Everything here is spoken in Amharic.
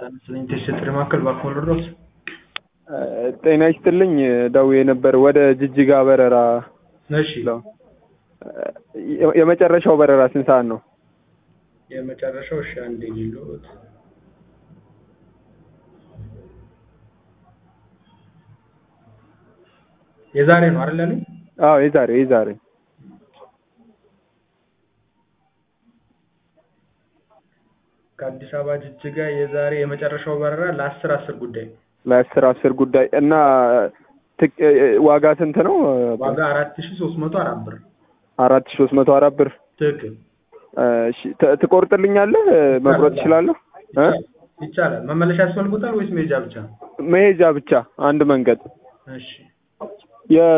ስለኝ ተሽጥሪ ማዕከል ባኮል ድረስ ጤና ይስጥልኝ ደውዬ ነበር ወደ ጅጅጋ በረራ እሺ ለው የመጨረሻው በረራ ስንት ሰዓት ነው? የመጨረሻው እሺ አንዴ ሊሉት የዛሬ ነው አይደል ያለኝ? አዎ የዛሬ የዛሬ ከአዲስ አበባ ጅጅጋ የዛሬ የመጨረሻው በረራ ለአስር አስር ጉዳይ ነው። ለአስር አስር ጉዳይ እና ትክ- ዋጋ ስንት ነው? ዋጋ አራት ሺ ሶስት መቶ አራት ብር አራት ሺህ ሶስት መቶ አራት ብር ትክክል እሺ ት- ትቆርጥልኛለህ? መቁረጥ እችላለሁ? እ? ይቻላል። መመለሻ ያስፈልጉታል ወይስ መሄጃ ብቻ? መሄጃ ብቻ አንድ መንገድ እሺ የ